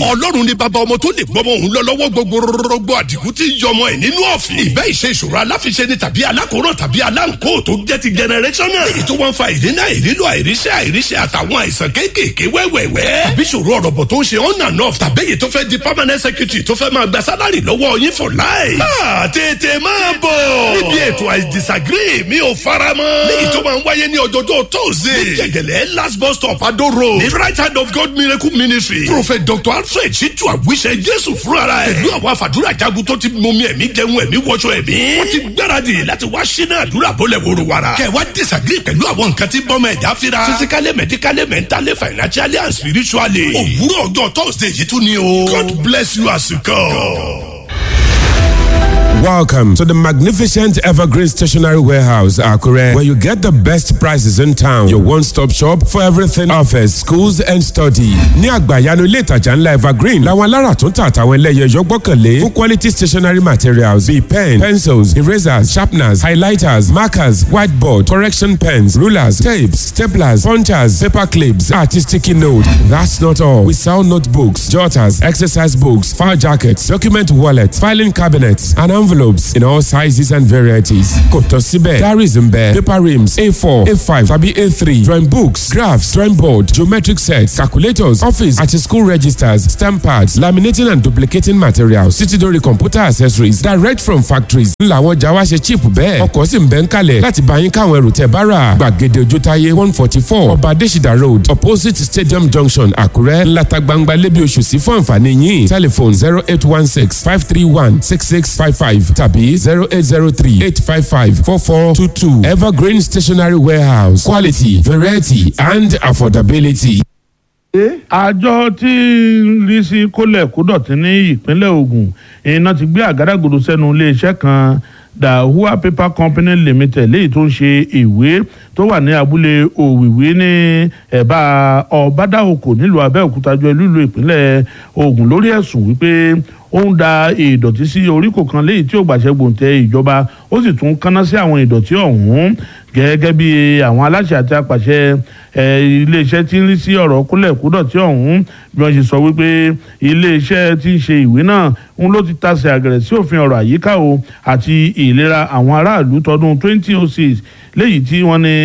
ọlọ́run ni bàbá ọmọ tó lè gbọ́mọ òun lọ lọ́wọ́ gbogbo rọgbọ àdìgún tí ń yọmọ ẹ̀ nínú ọ̀fìn. ìbẹ́ ìṣe ìṣòro aláfiṣe ni tàbí alákòóràn tàbí aláǹkó tó jẹ́ ti generational. èyí tó wọ́n fa ìdínà ìrílò àìríṣẹ́ àìríṣẹ́ àtàwọn àìsàn kéékèèké wẹ́wẹ́wẹ́. tàbí ìṣòro ọ̀rọ̀bọ̀ tó ń ṣe on and off tàbí èyí tó fẹ́ di permanent secretary tó fẹ́ máa gba sálárì lọ́wọ́ yín for life. máa tètè máa bọ̀. níbi ètò I disagree mi ò fara mọ́. léyìí tó máa ń wáyé ní ọjọ́jọ́ tóòzè. ní jẹ̀gẹ̀lẹ̀ last bus stop Ado road. ní right hand of God miracle ministry. prophet dr alfred ṣíjú àwíṣẹ jésù fúnra ẹ̀. pẹ̀lú àwọn àfàdúrà jagun tó ti mọmi ẹ̀mí jẹun ẹ̀mí wọṣọ ẹ̀mí. wọ́n ti gbáradì láti wá sínú àdúrà bọ́lẹ̀ wòrò wàrà. kẹ̀ wá disagree pẹ̀lú àwọn nǹkan tí bọ́mọ ẹ̀dá fira. physically medically mentally financially and spiritually. òwúrọ̀ ọjọ́ thursday yìí tún ni o. God bless you as you come. Welcome to the magnificent Evergreen Stationery Warehouse, Akure, where you get the best prices in town. Your one-stop shop for everything office, schools and study. Ní àgbàyanu ilé ìtajà ńlá Evergreen, làwọn alára tó ń tà àtàwọn ẹlẹ́yẹ yọ gbọ́kànlé fún quality stationery materials bíi pen, pencils, erasers, sharpeners, highlighters, markers, whiteboard, correction pens, rulers, tapes, staplers, punchers, paper clips, àti sticky note. That's not all. We sell notebooks, jotters, exercise books, file jackets, document wallets, filing cabinets, and envelopes in all sizes and varieties. Kò tán síbẹ̀, diaries ń bẹ, paper rims A4, A5 tàbí A3, drawing books, graphs, drawing board, geometric sets, calculators, office àti school registers, stamp pads, laminating and duplicating materials, títí dórí computer accessories direct from factories. Ńlá àwọn ọjà wa ṣe cheap bẹ́ẹ̀. Ọkọ̀ sì ń bẹ ń kalẹ̀ láti bá yín káwọn ẹrù tẹ̀ bá rà. Gbàgede Ojútáyé one forty four Ọba Adésìdá road opposite Stadium junction Àkúrẹ́ ńláta gbangba lébi oṣù sí fún àǹfààní yín. Telephone zero eight one six five three one six six five five tàbí zero eight zero three eight five five four four two two Evergreen Stationery Warehouse quality variety and affordability. àjọ tí ń rí sí kólẹ̀ kódọ̀tí ní ìpínlẹ̀ Ògùn iná ti gbé àgádágodo sẹ́nu iléeṣẹ́ kan Dahua Paper Company Limited léyìí tó ń ṣe ìwé tó wà ní abúlé òwìwí ní ẹ̀bá ọ̀bádáòkò nílùú Abẹ́òkúta jọ ìlú ìpínlẹ̀ Ògùn lórí ẹ̀sùn wípé ó ń da ìdọ̀tí sí oríkò kan léyìí tí ó gbàṣẹ gbòǹtẹ̀ ìjọba ó sì tún kánná sí àwọn ìdọ̀tí ọ̀hún gẹ́gẹ́ bí àwọn aláṣẹ àti apàṣẹ iléeṣẹ́ tí ń rí sí ọ̀rọ̀ kúlẹ̀kúdọ̀tí ọ̀hún bí wọ́n ṣe sọ wípé iléeṣẹ́ tí ń ṣe ìwé náà ń ló ti tasẹ̀ àgẹ̀rẹ̀ sí òfin ọ̀rọ̀ àyíká o àti ìlera àwọn aráàlú tọdún 2006 léyìí tí wọ́n ní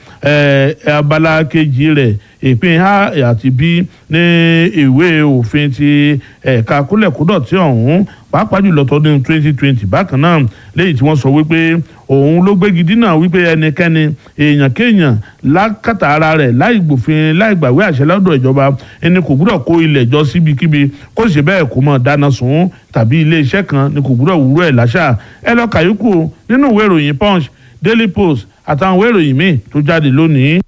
abala kejì rẹ̀ ìpín a àti b ní ìwé òfin ti ẹ̀ka kúlẹ̀kúdọ̀tí ọ̀hún pàápàá jùlọ tọdún 2020 bákan náà léyìí tí wọ́n sọ wípé òun ló gbégi dínà wípé ẹnikẹ́ni èèyàn kéèyàn lákàtà ara rẹ̀ láì gbòfin láì gbàwé àṣẹ lọ́dọ̀ ìjọba ẹni kò gbúdọ̀ kó ilẹ̀ jọ síbikíbi kó sì bẹ́ẹ̀ kó mọ̀ dáná sun tàbí iléeṣẹ́ kan ni kò gbúdọ̀ wúrọ̀ ẹ̀ láṣà ẹ lọ kàyókù nínú ìwé ìròyìn punch daily post àtàwọn ìwé ìròyìn míì tó jáde lónìí.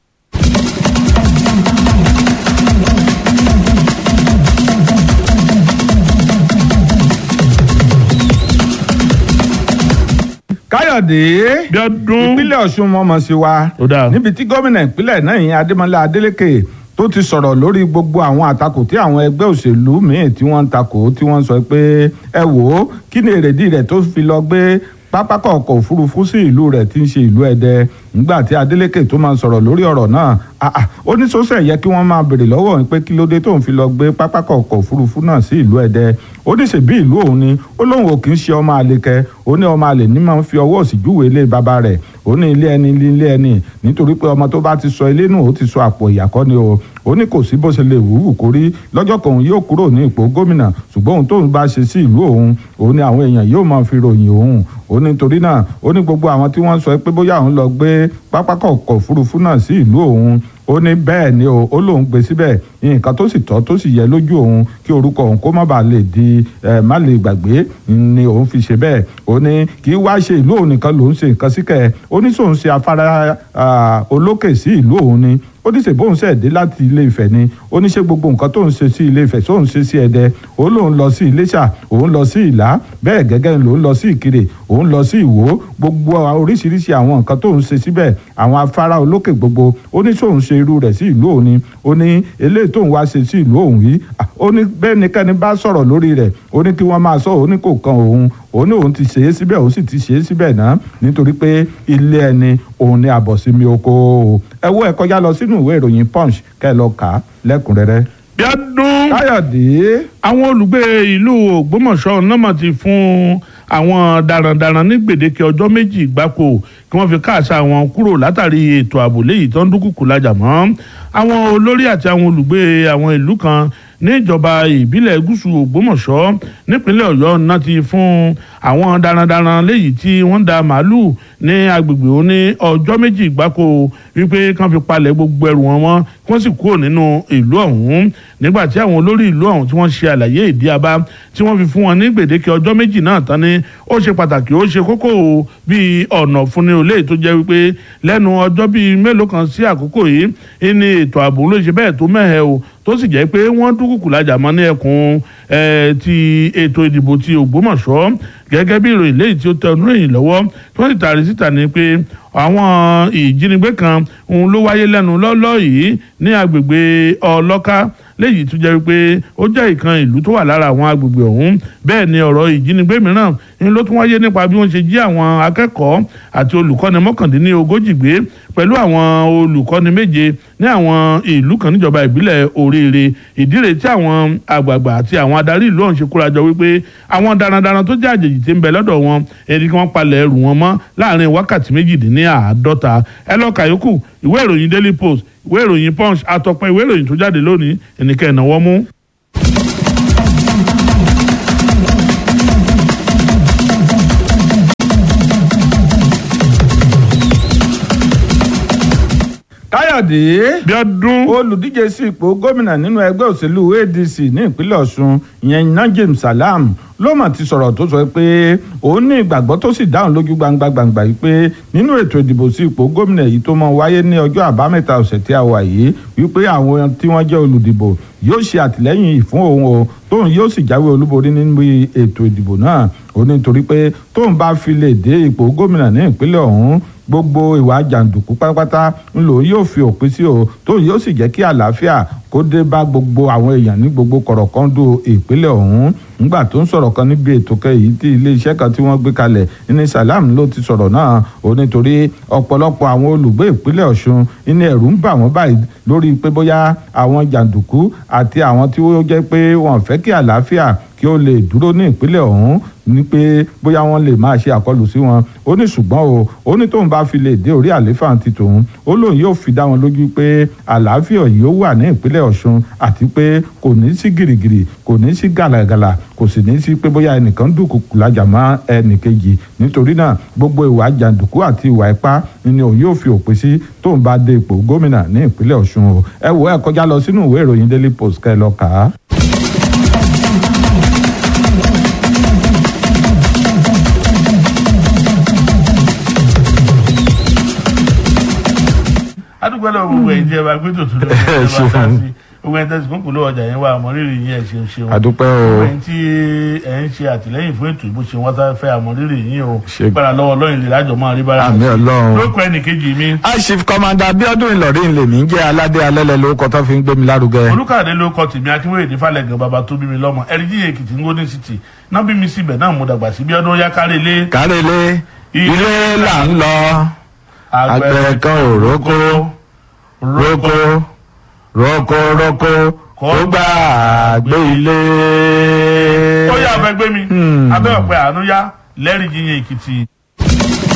káyọ̀dé Bíọ́dún. ìpínlẹ̀ ọ̀ṣun mọ̀mọ́ sí wa Ó dáa. níbi tí gómìnà ìpínlẹ̀ náà yìí adémọlá adélèké tó ti sọ̀rọ̀ lórí gbogbo àwọn àtakò tí àwọn ẹgbẹ́ òṣèlú míì tí wọ́n ń takò tí wọ́n sọ pé ẹ wò ó kí ni èrèdí rẹ̀ tó fi lọ gbé pápákọ̀ ọkọ̀ òfurufú sí ìlú rẹ̀ tí ń ṣe ìlú ẹdẹ nígbà tí adélèké tó máa sọ̀rọ̀ lórí ọ̀rọ̀ náà ah, ah, ó ní sọ́sẹ̀ yẹ kí wọ́n máa béèrè lọ́wọ́ òun pé kí ló dé tóun fi lọ gbé pápákọ̀ ọkọ̀ òfurufú náà sí ìlú ẹdẹ ó ní ṣèbí ìlú òun ni ó lóun ò kì í ṣe ọmọ àlekẹ ó ní ọmọ àlè ní máa ń fi ọwọ́ òsì júwèé ilé bàbá rẹ̀ ó ní ilé ẹni ilé ẹni nítorí pé ọmọ tó bá ti sọ ilé nù ó ti sọ àpò ìyàkọ́ ni o ó ní kò sí bó ṣe lè wúwù kó rí lọ́jọ́ kan òun yóò kúrò ní ipò gómìnà ṣùgbọ́n òun tóun bá ṣe sí ìlú òun òun ni àwọn èèyàn yóò máa fi ròyìn òun ó ní torí náà ó ní gbogbo àwọn tí wọ́n sọ pé bóyá òun lọ gbé pápákọ̀ ọkọ̀ òfurufú náà sí ìlú òun ó ní bẹ́ẹ̀ ni o ó lóun gbé síbẹ̀ nǹkan tó sì tọ́ tó sì yẹ lójú òun kí orúkọ òun kó má bàa lè di ẹ má lè gbàgbé ni òun fi ṣe bẹ́ẹ̀ ó ní kì í wá ṣe ìlú òun nìkan lòun ṣe nǹkan síkẹ̀ ó ní sóun ṣe afárá olókè sí ìlú òun ni ó ní ṣe bóun ṣe dé láti ilé Ifẹ̀ ni ó ní ṣe gbogbo nǹkan tóun ṣe sí ilé Ifẹ̀ sóun ṣe sí Ẹdẹ ó lóun lọ sí Iléṣà òun lọ sí Ìlá bẹ́ẹ̀ gẹ́gẹ́ lòun lọ sí Ìkirè òun lọ sí Ìwó gbogbo oríṣiríṣi àwọn nǹkan tóun ṣe síbẹ̀ àwọn afárá olókè gbogbo ó ní sóun ṣe irú rẹ̀ sí ìlú òun ni ó ní eléyìí tóun wá ṣe sí ìlú òun yìí ó ní bẹ́ẹ̀ ni kẹ́ni bá sọ̀rọ̀ lórí rẹ̀ ó ní kí wọ́n máa sọ ó ní kò kan òun òun ní òun ti ṣe é síbẹ̀ òun sì ti ṣe é síbẹ̀ náà nítorí pé ilé ẹni òun ni àbọ̀sími oko ẹ wo ẹ kọjá lọ sínú ìwé ìròyìn punch kẹ́ ẹ lọ kà á lẹ́kùnrẹ́rẹ́. bí ọdún káyọ̀dé àwọn olùgbé ìlú ògbómọ̀ṣọ́ náà ti fún àwọn darandaran ní gbèdéke ọjọ́ méjì gbáko kí wọ́n fi káàsà wọn kúrò látàrí ètò ààbò léyìí tó ń dúnkùkù lájà mọ́ àwọn olórí àti àwọn olùgbé àwọn ìlú kan níjọba ìbílẹ̀ gúúsù ògbómọ̀ṣọ́ nípínlẹ̀ ọ̀yọ́ náà ti fún àwọn darandaran léyìí tí wọ́n da màálùú ní agbègbè òní ọjọ́ méjì gbáko wípé kán fi palẹ̀ gbogbo ẹrù wọn mọ́ kí wọ́n sì kúrò nínú ìlú ọ̀hún nígbà tí àwọn olórí ìlú ọ̀hún tí wọ́n ṣe àlàyé ìdí abá tí wọ́n fi fún wọn ní gbèdéke ọjọ́ méjì náà tán ni ó ṣe pàtàkì ó ṣe kókó o bíi ọ̀nà fúnni olè tó jẹ́ wípé lẹ́nu ọjọ́ bíi mélòó kan sí àkókò yìí ní ètò ààbò ló ṣe bẹ́ẹ̀ tó mẹ́hẹ̀ o tó sì jẹ́ pé wọ́n dúkùkù lájà mọ́ ní ẹkùn ti ètò ìdìbò ti Ògbómọ̀ṣọ́ gẹ́gẹ́ bí ìròyìn léyìí tí ó tẹ ọdún ròyìn lọ́wọ́ tí wọ́n sì tàrí síta ni pé àwọn ìjínigbé kan òun ló wáyé lẹ́nu lọ́lọ́ yìí ní agbègbè ọlọ́ká léyìí tó jẹ́ wípé ó jẹ́ ìkan ìlú tó wà lára àwọn agbègbè ọ̀hún bẹ́ẹ̀ ni ọ̀rọ̀ ìjínigbé mìíràn ni ló tún wáyé nípa bí wọ́n ṣe jí àwọn akẹ́kọ̀ọ́ àti olùkọ́ni mọ́kàndínlógójì gbé pẹ̀lú àwọn olùkọ́ni méje ní àwọn ìlú kan níjọba ìbílẹ̀ oríire ìdíre tí àwọn àgbààgbà àti àwọn adarí ìlú ọ̀hún ṣe kórajọ wípé àwọn darandaran tó jẹ́ àjèjì tí ń bẹ lọ́dọ̀ wọn ẹni kí wọ́n palẹ̀ ẹrù wọn mọ́ láàrin wákàtí méjìdínláàádọ́ta ẹ lọ́ọ́ kàyókù ìwé ìròyìn daily post ìwé ìròyìn punch àtọ̀pọ̀ ìwé ìròyìn tó jáde lónìí ẹnìkẹ́ ìnáwó mú. káyọ̀dé bí ọdún olùdíje sí ipò gómìnà nínú ẹgbẹ́ òṣèlú adc ní ìpínlẹ̀ ọ̀ṣun ìyẹn najim salam ló mà ti sọ̀rọ̀ tó sọ pé òun ní ìgbàgbọ́ tó sì dáhùn lójú gbangba gbangba yìí pé nínú ètò ìdìbò sí ipò gómìnà yìí tó máa wáyé ní ọjọ́ àbámẹ́ta ọ̀sẹ̀ tí a wà yìí wípé àwọn tí wọ́n jẹ́ olùdìbò yóò ṣe àtìlẹ́yìn fún òun o tóun yóò sì jáwé olúborí nínú ètò ìdìbò náà ó ní torí pé tóun bá fi lè dé ipò gómìnà ní ìpínlẹ̀ ọ̀hún gbogbo ìwà jàǹdùkú pátápátá ńlò yóò fi òpin sí o tó yóò sì jẹ́ kí àlàáfíà kó dé bá gbogbo àwọn èèyàn ní gbogbo kọ̀rọ̀kọ́ńdù ìpínlẹ̀ ọ̀hún ńgbà tó ń sọ̀rọ̀ kan níbi ètò kẹyìí tí iléeṣẹ́ kan tí wọ́n gbé kalẹ̀ ní Salam ló ti sọ̀rọ̀ náà ó nítorí ọ̀pọ̀lọpọ̀ àwọn olùgbé ìpínlẹ̀ Ọ̀ṣun ní ẹ̀rù ń bà wọ́n báyìí lórí pé bóyá àwọn jàǹdùkú àti àwọn tí ó jẹ́ pé wọ́n fẹ́ kí àlàáfíà kí ó lè dúró ní ìpínlẹ̀ ọ̀hún ní pé bóyá wọ́n lè máa ṣe àkọlù sí wọn ó ní ṣùgbọ́n o ó ní tóun bá fi lè dé orí àléfà ti tòun ó lóun yóò fi dá wọn lójú pé àlàáfíà yìí ó wà ní ìpínlẹ̀ Ọ̀ṣun àti pé kò ní sí gìrìgìrì kò ní sí gàlàgàlà kò sì ní sí pé bóyá ẹnìkan dúnkùkù lájà mọ́ ẹnìkejì nítorí náà gbogbo ìwà jàǹdùkú àti ìwà ipá ni òun yóò fi òpin sí tóun bá dé ipò gómìnà ní ìpínlẹ̀ Ọ̀ṣun o ẹ wò ẹ kọjá lọ sínú ìwé ìròyìn Daily Post kẹ́ ẹ lọ kà á. adúgbò lọ gbogbo ẹ̀yin tí ẹ bá gbé tòtún lọ ẹ bá dá sí gbogbo ẹ̀yin tẹsí kúnkùn lọ́wọ́ ọjà yẹn wà àmọrírì yín ẹ ṣeun ṣeun àdúpẹ́ gbogbo o ẹ̀yin tí ẹ ń ṣe àtìlẹ́yìn fún ètò ìbò ṣe wọn tá fẹ́ àmọrírì yín o Ṣe- gbára lọ́wọ́ Ọlọ́run lè lájọ máa rí bára àmì Ọlọ́run. lóko ẹnìkejì mi Chief Commander Abiodun Ìlọrin lèmi ń jẹ́ aládé alẹ́lẹ̀ lórúkọ tó fi ń gbé mi lárugẹ. olùkàdé ló kọ tèmi akínwéyè ní falẹ̀gàn bàbá tó bí mi lọ́mọ ẹ̀ríjì èkìtì ngóní city náà bí mi síbẹ̀ náà mo dàgbà sí bí ọdún yá kárí ilé kárẹ́lé ilé là ń lọ àgbẹ̀ kan ò rókó rókó rókó rókó kó gbà gbé ilé. ó yà fẹ́ gbé mi abẹ́ ọ̀pẹ àánú yá lẹ́rìí yíyan èkìtì